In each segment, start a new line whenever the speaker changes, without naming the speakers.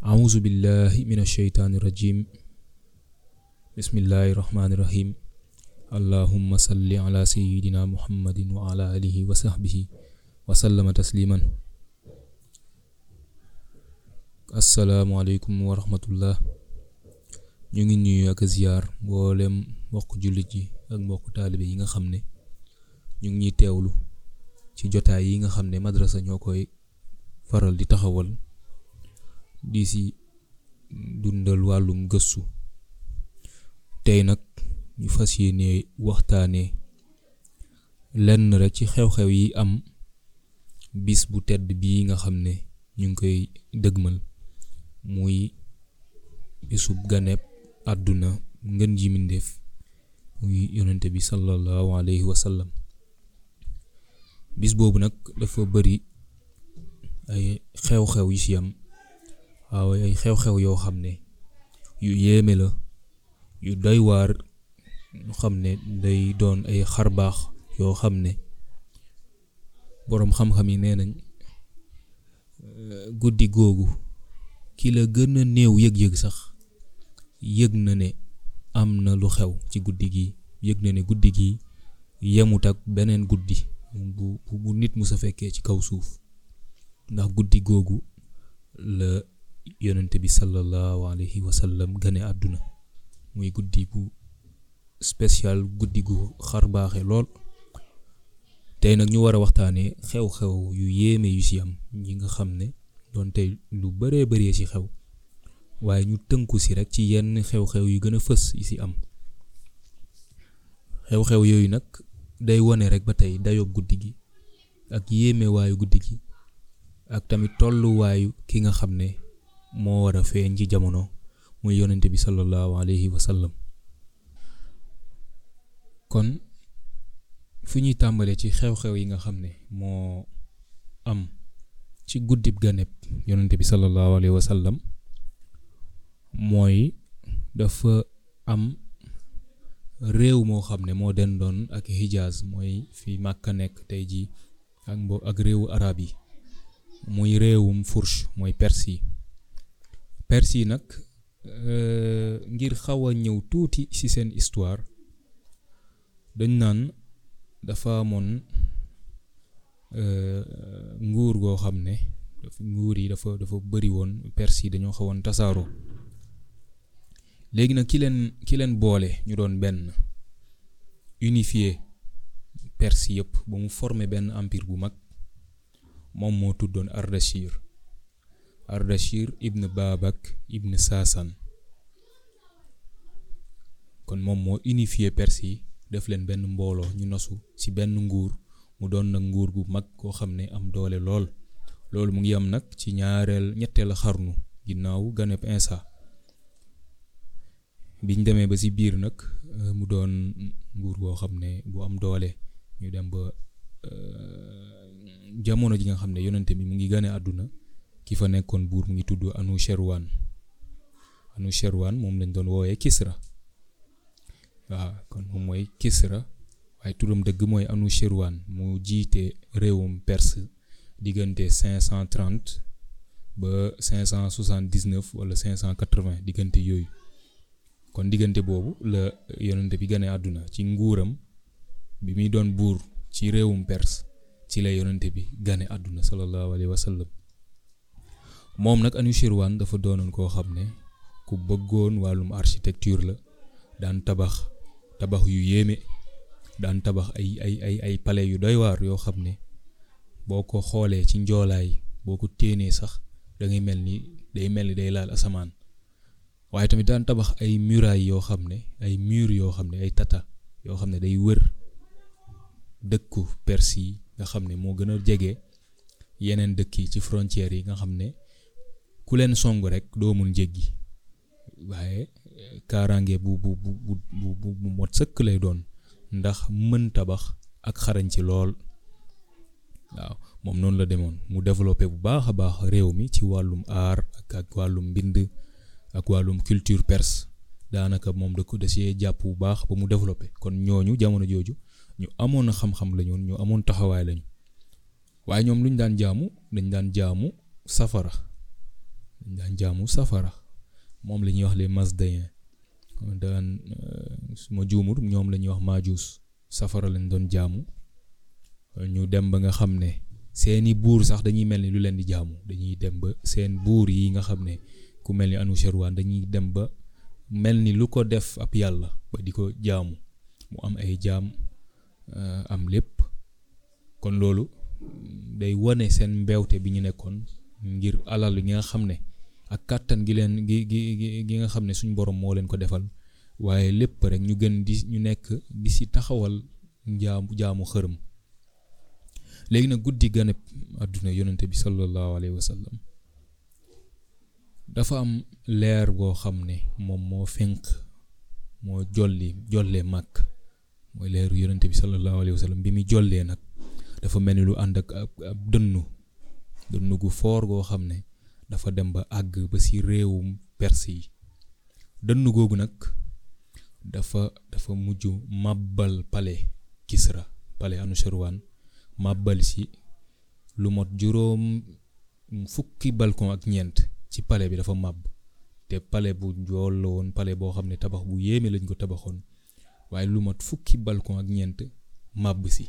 أعوذ بالله من الشيطان الرجيم بسم الله الرحمن الرحيم اللهم صل على سيدنا محمد وعلى آله وصحبه وسلم تسليما asalaamualeykum wa rahmatullah ñu ngi nuyu ak ziyaar mboolem mbokk jullit yi ak mbokk taalibe yi nga xam ne ñu ngi ñuy teewlu ci jotaay yi nga xam ne madrasa ñoo koy faral di taxawal di si dundal wàllum gëstu tey nag ñu fas yéene waxtaanee lenn rek ci xew-xew yi am bis bu tedd bii nga xam ne ñu ngi koy dëgmal muy bisub ganeb àdduna ngën ji mindéef muy yonente bi sallallahu alayhi wa sallam bis boobu nag dafa bari ay xew-xew yu ci am waaw ay xew-xew yoo xam ne yu yéeme la yu doy waar ñu xam ne day doon ay xarbaax yoo xam ne boroom xam-xam yi nee nañ guddi googu ki la gën a néew yëg-yëg sax yëg na ne am na lu xew ci guddi gi yëg na ne guddi gi yemut ak beneen guddi bu bu nit mu sa fekkee ci kaw suuf ndax guddi googu la yonente bi sallallahu alayhi wa sallam gane àdduna muy guddi bu spécial guddi gu xar baaxe lool tey nag ñu war a waxtaanee xew-xew yu yéeme yu ci am ñi nga xam ne doon tey lu bëree bëree ci xew waaye ñu tënku ci rekk ci yenn xew-xew yu gën a fës yi ci am xew-xew yooyu nag day wone rekk ba tey dayoo guddi gi ak yéeme waayu guddi gi ak tamit tolluwaayu ki nga xam ne moo war a feeñ ci jamono muy yonente bi sallallahu alayhi wa sallam kon fi ñuy tàmbalee ci xew-xew yi nga xam ne moo am ci guddib ganeb yonente bi sallallahu alayhi wa sallam mooy dafa am réew moo xam ne moo den doon ak Hijaz mooy fi Màkka nekk tey jii ak mbo ak réewu arab yi muy réewum Fursh mooy Perse yi Perse yi nag ngir xaw a ñëw tuuti ci seen histoire dañ naan dafa amoon nguur goo xam ne nguur yi dafa dafa bëri woon Perse yi dañoo xawoon tasaaroo léegi nag ki leen ki leen boole ñu doon benn unifié Perse yëpp ba mu formé benn empire bu mag moom moo tuddoon Ardashir Ardashir ibn Babak ibn Sasan kon moom moo unifié Perse yi def leen benn mbooloo ñu nosu ci benn nguur mu doon nag nguur gu mag koo xam ne am doole lool loolu mu ngi am nag ci ñaareel ñetteel xarnu ginnaaw ganeb Insa biñ demee ba ci biir nag mu doon nguur goo xam ne bu am doole ñu dem ba jamono ji nga xam ne yonente bi mu ngi gane àdduna ki fa nekkoon buur mu ngi tudd Anushirwan Anushirwan moom lañ doon woowee Kisra waaw kon moom mooy Kisra waaye turam dëgg mooy Anushirwan mu jiite réewum Perse diggante 530 ba 579 wala 580 diggante yooyu kon diggante boobu la yonente bi gane àdduna ci nguuram bi muy doon buur ci réewum Perse ci la yonente bi gane àdduna sallallahu alayhi wa sallam moom nag Anushirwan dafa doonoon koo xam ne ku bëggoon wàllum architecture la daan tabax tabax yu yéeme daan tabax ay ay ay ay palais yu doy waar yoo xam ne boo ko xoolee ci njoolaay boo ko téenee sax da ngay mel ni day mel ni day laal asamaan waaye tamit daan tabax ay murailles yoo xam ne ay murs yoo xam ne ay tata yoo xam ne day wër dëkku Perse yi nga xam ne moo gën a jege yeneen dëkk yi ci frontières yi nga xam ne ku leen song rek doo mun jéggi waaye kaaraange bu bu bu bu bu mot sëkk lay doon ndax mën tabax ak xarañ ci lool waaw moom noonu la demoon mu développé bu baax a baax réew mi ci wàllum aar ak ak wàllum mbind ak wàllum culture perse daanaka moom da ko da see jàpp bu baax ba mu développé kon ñooñu jamono jooju ñu amoon xam-xam lañu ñu amoon taxawaay lañu waaye ñoom lu ñu daan jaamu dañ daan jaamu safara dañ daan jaamu safara moom la ñuy wax les Mazdéens daan su ma juumut ñoom la ñuy wax Maajuus safara lañ doon jaamu ñu dem ba nga xam ne seeni buur sax dañuy mel ni lu leen di jaamu dañuy dem ba seen buur yi nga xam ne ku mel ni Anushirwan dañuy dem ba mel ni lu ko def ab yàlla ba di ko jaamu mu am ay jaam am lépp kon loolu day wane seen mbewte bi ñu nekkoon ngir alal gi nga xam ne ak kàttan gi leen gi gi gi nga xam ne suñ borom moo leen ko defal waaye lépp rek ñu gën di ñu nekk di si taxawal jaamu jaamu xërëm léegi nag guddi ganeb àdduna yonente bi sallallahu alayhi wa sallam dafa am leer boo xam ne moom moo fenq moo jolli jollee màkk mooy leeru yonente bi sallallahu alayhi wa sallam bi muy jollee nag dafa mel ni lu ànd ak ab dënnu dënnu gu foor goo xam ne dafa dem ba àgg ba si réewum perse yi dënnu googu nag dafa dafa mujj màbbal palais Kisra palais Anushirwan màbbal si lu mot juróom fukki balcon ak ñeent ci palais bi dafa màbb te palais bu njool la woon palais boo xam ne tabax bu yéeme lañ ko tabaxoon waaye lu mot fukki balcon ak ñeent màbb si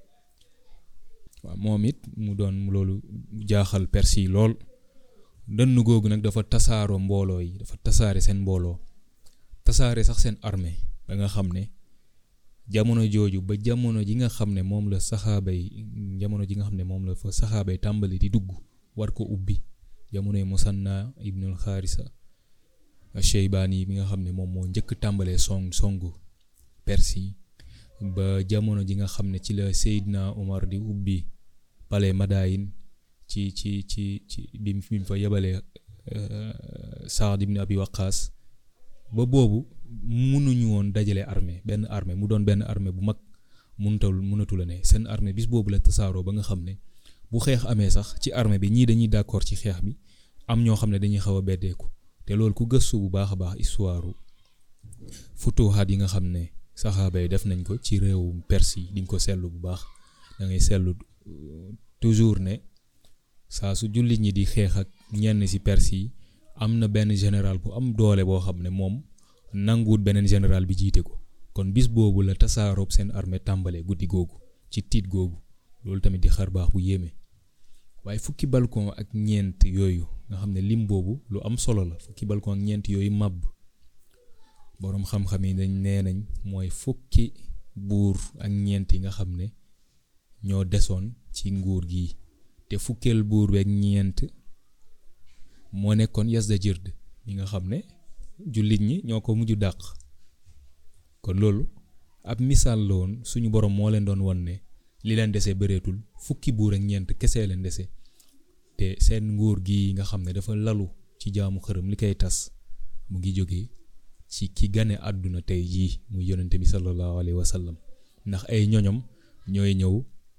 waaw moom it mu doon loolu jaaxal perse yi lool dënn googu nag dafa tasaaroo mbooloo yi dafa tasaare seen mbooloo tasaare sax seen armée ba nga xam ne jamono jooju ba jamono ji nga xam ne moom la saxaaba yi jamono ji nga xam ne moom la fa saxaaba yi tàmbali di dugg war ko ubbi jamonoy Musanna ibnul Xaarisa Sheybaani bi nga xam ne moom moo njëkk tàmbalee song songu perse yi ba jamono ji nga xam ne ci la Seydina Omar di ubbi palais Madayin ci ci ci ci bi mu fa yebalee Saad ibn Abi Waqaas ba boobu mënuñu woon dajale armée benn armée mu doon benn armée bu mag mënutal mënatu la ne seen armée bis boobu la tasaaroo ba nga xam ne bu xeex amee sax ci armée bi ñii dañuy d'accord ci xeex bi am ñoo xam ne dañuy xaw a beddeeku te loolu ku gëstu bu baax a baax histoire futuhaat yi nga xam ne saxaaba yi def nañ ko ci réewu Perse yi di nga ko seetlu bu baax da ngay seetlu toujours ne saa su jullit ñi di xeex ak ñenn ci Perse yi am na benn général bu am doole boo xam ne moom nanguwut beneen général bi jiite ko kon bis boobu la tasaaroob seen armée tàmbalee guddi googu ci tiit googu loolu tamit di xar baax bu yéeme waaye fukki balcon ak ñeent yooyu nga xam ne lim boobu lu am solo la fukki balcon ak ñeent yooyu màbb boroom xam-xam yi dañ nee nañ mooy fukki buur ak ñeent yi nga xam ne ñoo desoon ci nguur gi te fukkeel buur beeg ñeent moo nekkoon Yazdajird yi nga xam ne jullit ñi ñoo ko mujj dàq kon loolu ab misaal la woon suñu borom moo leen doon won ne li leen dese bëreetul fukki buur ak ñeent kese leen dese te seen nguur gi nga xam ne dafa lalu ci jaamu xërëm li koy tas mu ngi jóge ci ki gane àdduna tey jii muy yonente bi sallallahu alayhi wa sallam ndax ay ñoñom ñooy ñëw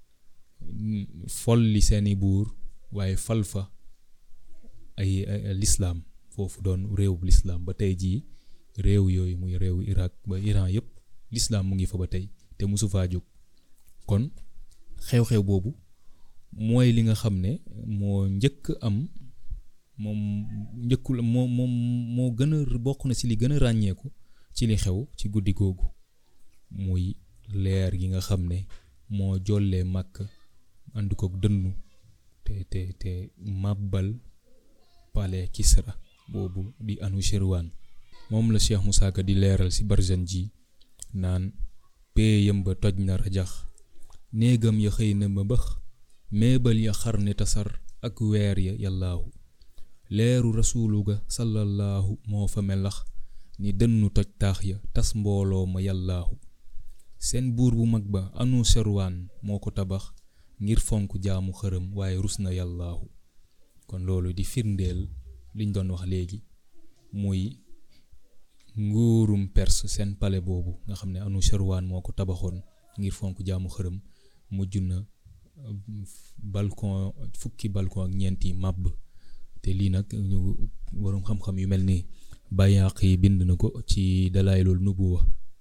folli seeni buur waaye fal fa ay lislaam foofu doon réew lislaam ba tey jii réew yooyu muy réewu Irak ba Iran yëpp lislaam mu ngi fa ba tey te mosu faa jóg kon xew-xew boobu mooy li nga xam ne moo njëkk am moom njëkkul moo moom moo gën a bokk na ci li gën a ràññeeku ci li xew ci guddi googu muy leer gi nga xam ne moo jollee màkk ànd kook dënnu te te te màbbal palais Kisra boobu di Anushirwan moom la Cheikh Moussa Ka di leeral ci Barzan ji naan péeyam ba toj na rajax néegam ya xëy na ma bëx meebal ya xar ne tasar ak weer ya yàllaahu leeru rasuulu ga sallallahu moo fa melax ni dënnu toj taax ya tas mbooloo ma yàllaahu seen buur bu mag ba Anushirwan moo ko tabax ngir fonk jaamu xërëm waaye rus na yàllaahu kon loolu di firndeel liñ doon wax léegi muy nguurum perse seen palais boobu nga xam ne Anushirwan moo ko tabaxoon ngir fonk jaamu xërëm mujj na balcon fukki balcon ak ñeenti màbb te lii nag ñu waroom xam-xam yu mel ni Bayhaq yi bind na ko ci Dalaa'ilul Nubuwwa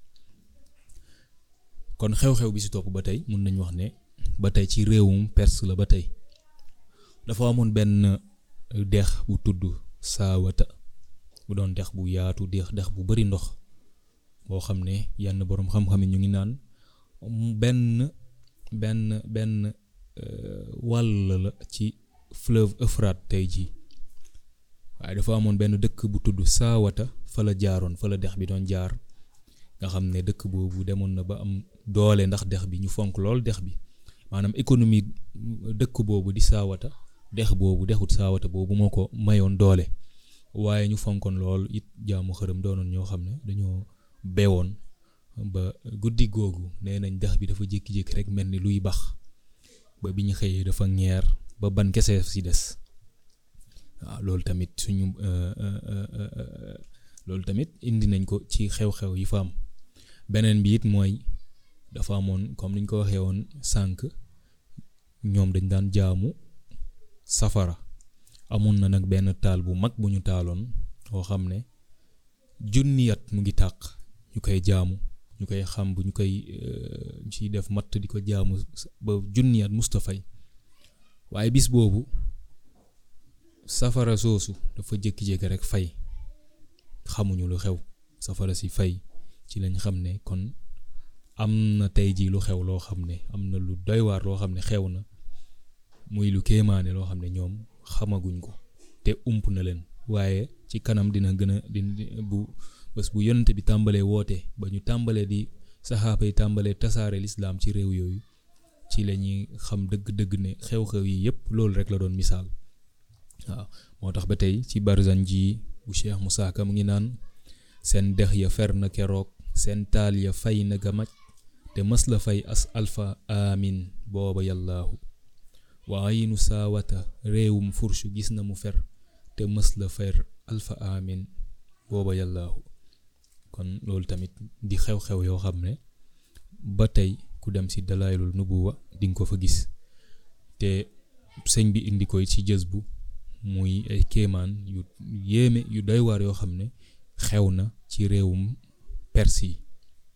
kon xew-xew bi si topp ba tey mun nañ wax ne ba tey ci réewum perse la ba tey dafa amoon benn dex bu tudd saawata bu doon dex bu yaatu dex dex bu bari ndox boo xam ne yenn boroom xam-xam yi ñu ngi naan benn benn benn wàll la ci fleuve Euphrate tey jii waaye dafa amoon benn dëkk bu tudd saawata fa la jaaroon fa la dex bi doon jaar nga xam ne dëkk boobu demoon na ba am doole ndax dex bi ñu fonk lool dex bi maanaam économie dëkk boobu di saawata dex boobu dexut saawata boobu moo ko mayoon doole waaye ñu fonkoon lool it jaamu xërëm doonoon ñoo xam ne dañoo bewoon ba guddi googu nee nañ dex bi dafa jékki-jékki rek mel ni luy bax ba bi ñu xëyee dafa ñeer ba ban kese si des waaw loolu tamit suñu loolu tamit indi nañ ko ci xew-xew yi fa am beneen bi it mooy dafa amoon comme niñ ko waxee woon sànq ñoom dañ daan jaamu safara amoon na nag benn taal bu mag bu ñu taaloon boo xam ne junniyat mu ngi tàq ñu koy jaamu ñu koy xam bu ñu koy ci def matt di ko jaamu ba junniyat mustafay waaye bis boobu safara soosu dafa jékki-jékki rek fay xamuñu lu xew safara si fay ci lañ xam ne kon am na tey jii lu xew loo xam ne am na lu doy waar loo xam ne xew na muy lu kéemaane loo xam ne ñoom xamaguñ ko te ump na leen waaye ci kanam dina gën a di bu bés bu yonent bi tàmbalee woote ba ñu tàmbalee di saxaaba yi tàmbalee tasaare lislaam ci réew yooyu ci la ñuy xam dëgg-dëgg ne xew-xew yi yépp loolu rek la doon misaal waaw moo tax ba tey ci barzan ji bu Cheikh Moussa Ka mu ngi naan seen dex ya fer na keroog seen taal ya fay na gamaj te mës la fay as alfa amin booba yàllaahu waaye nu saawata réewum furshu gis na mu fer te mës la fer alfa amin booba yàllaahu kon loolu tamit di xew-xew yoo xam ne ba tey ku dem si dalaylul nubuwa di nga ko fa gis te sëñ bi indi koy ci jës bu muy ay kéemaan yu yéeme yu doy waar yoo xam ne xew na ci réewum perse yi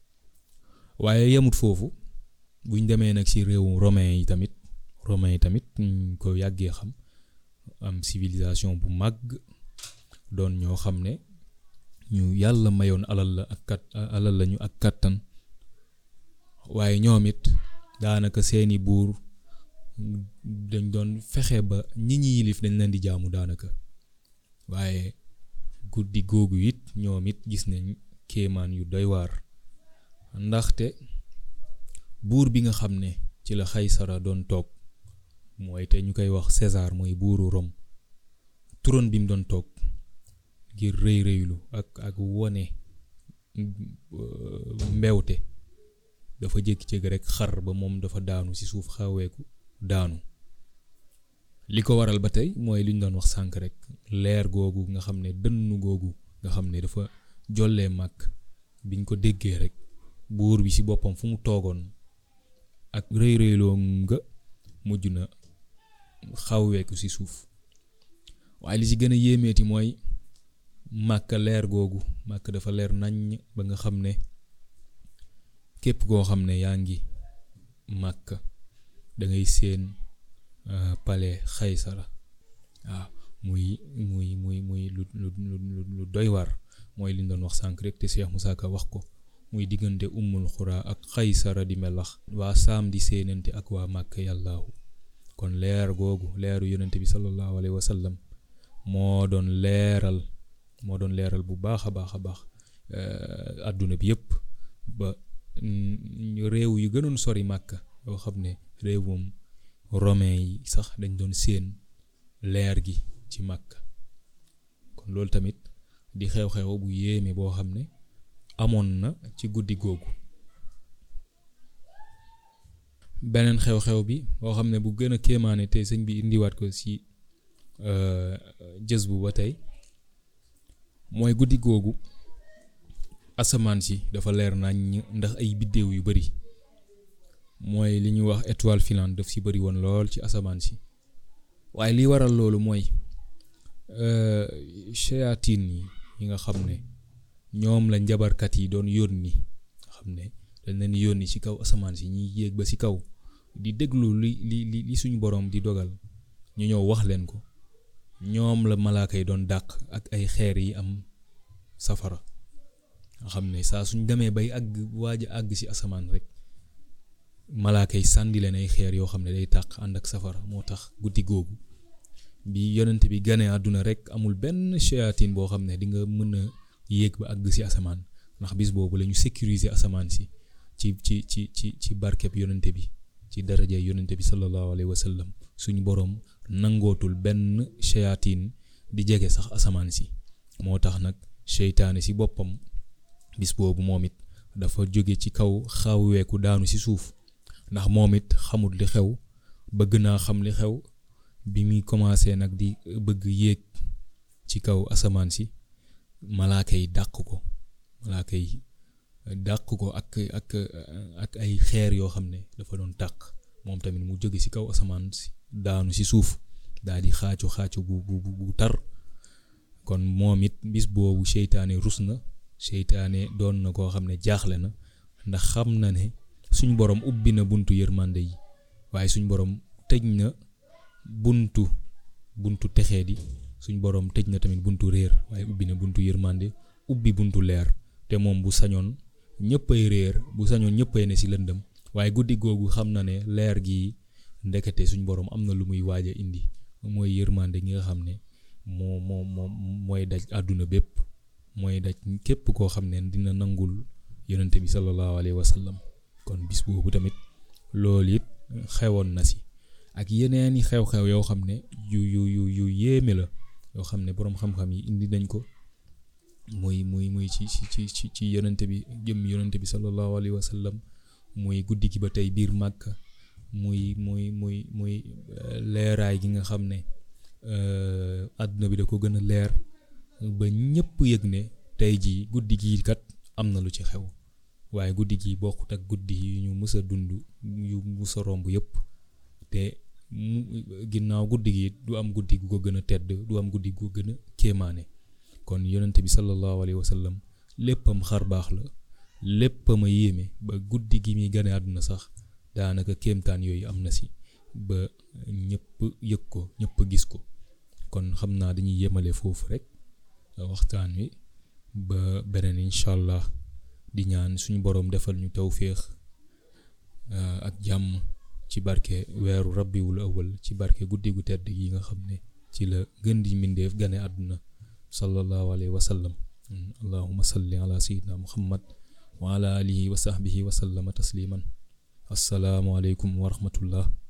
waaye yemut foofu buñ demee nag ci réewum romain yi tamit romain yi tamit ñu ko yàggee xam am civilisation bu màgg doon ñoo xam ne ñu yàlla mayoon alal la ak kat alal lañu ak kàttan waaye ñoom it daanaka seeni buur dañ doon fexe ba ñi ñi yilif dañ leen di jaamu daanaka waaye guddi googu it ñoom it gis nañ kéemaan yu doy waar ndaxte buur bi nga xam ne ci la xaysara doon toog mooy te ñu koy wax César mooy buuru Rome turon bi mu doon toog ngir rëy rëylu ak ak wone mbewte dafa jékki-jékki rek xar ba moom dafa daanu ci suuf xaweeku daanu li ko waral ba tey mooy li ñu doon wax sànk rek leer googu nga xam ne dënnu googu nga xam ne dafa jollee màkk biñ ko déggee rek buur bi ci boppam fu mu toogoon ak rëy rëyloo nga mujj na xawweeku ci suuf waaye li ci gën a yéemeeti mooy màkk leer googu màkk dafa leer naññ ba nga xam ne képp koo xam ne yaa ngi màkk da ngay seen palais xaysara waaw muy muy muy muy lu lu lu lu doy waar mooy li ñu doon wax sànq rek te Cheikh Moussa Ka wax ko muy diggante ummul xuraa ak xaysara di melax waa saam di séenante ak waa màkk yàllaahu kon leer googu leeru yonente bi sallallahu alayhi wa sallam moo doon leeral moo doon leeral bu baax a baax a baax àdduna bi yépp ba réew yu gënoon sori màkk yoo xam ne réewum romain yi sax dañ doon séen leer gi ci màkk kon loolu tamit di xew-xew bu yéeme boo xam ne amoon na ci guddi googu beneen xew-xew bi boo xam ne bu gën a kéemaane te sëñ bi indiwaat ko ci jës bu ba tey mooy guddi googu asamaan si dafa leer nañ ndax ay biddéew yu bari mooy li ñuy wax étoile filante daf si bari woon lool ci asamaan si waaye li waral loolu mooy shayatin yi yi nga xam ne ñoom la njabarkat yi doon yónni nga xam ne dañ leen yónni ci kaw asamaan si ñuy yéeg ba ci kaw di déglu li li li suñu boroom di dogal ñu ñëw wax leen ko ñoom la malaaka yi doon dàq ak ay xeer yi am safara nga xam ne saa suñ demee bay àgg waaj a àgg ci asamaan rek malaaka yi sànni leen ay xeer yoo xam ne day tàq ànd ak safara moo tax guddi googu bi yonent bi ganee àdduna rek amul benn shayatin boo xam ne di nga mën a yéeg ba àgg ci asamaan ndax bis boobu la ñu sécuriser asamaan si ci ci ci ci ci barkeb yonente bi ci daraja yonente bi sallallahu alayhi wa sallam suñu boroom nangootul benn shayatin di jege sax asamaan si moo tax nag seytaane si boppam bis boobu moom it dafa jóge ci kaw xawweeku daanu si suuf ndax moom it xamul li xew bëgg naa xam li xew bi muy commencé nag di bëgg yéeg ci kaw asamaan si malaaka yi dàq ko malaaka yi dàq ko ak ak ak ay xeer yoo xam ne dafa doon tàq moom tamit mu jóge ci kaw asamaan si daanu ci suuf daal di xaacu xaacu bu bu bu tar kon moom it bis boobu seytaane rus na seytaane doon na koo xam ne jaaxle na ndax xam na ne suñ borom ubbi na buntu yërmande yi waaye suñ borom tëj na buntu buntu texee di suñ borom tëj na tamit buntu réer waaye ubbi na buntu yërmande ubbi buntu leer te moom bu sañoon ñëppay réer bu sañoon ñëppay ne ci lëndëm waaye guddi googu xam na ne leer gi ndekete suñ borom am na lu muy waaj a indi mooy yërmande gi nga xam ne moo moo moo mooy daj àdduna bépp mooy daj képp koo xam ne dina nangul yonente bi sallallahu alayhi wa sallam kon bis boobu tamit loolu it xewoon na si ak yeneeni xew-xew yoo xam ne yu yu yu yu yéeme la yoo xam ne boroom xam-xam yi indi nañ ko muy muy muy ci ci ci ci yonente bi jëm yonente bi sallallahu alayhi wa sallam muy guddi gi ba tey biir Màkka muy muy muy muy leeraay gi nga xam ne àdduna bi da ko gën a leer ba ñëpp yëg ne tey jii guddi gii kat am na lu ci xew waaye guddi gi bokkut ak guddi yi ñu mës a dund yu mës a romb yëpp te mu ginnaaw guddi gi du am guddi gu ko gën a tedd du am guddi gu ko gën a kéemaane kon yonente bi sallallahu alayhi wa sallam léppam xar baax la léppam a yéeme ba guddi gi muy gane àdduna sax daanaka kéemtaan yooyu am na si ba ñëpp yëg ko ñëpp gis ko kon xam naa dañuy yemale foofu rek waxtaan wi ba beneen incha allah di ñaan suñu boroom defal ñu tawféex ak jàmm ci barke weeru rabbiwul awal ci barke guddi gu tedd gi nga xam ne ci la gën di mbindeef gane àdduna sallallahu alayhi wa sallam allahuma salli ala sayyidina muhammad wa ala alihi wa sahbihi wa sallama tasliman assalaamu aleykum wa rahmatullah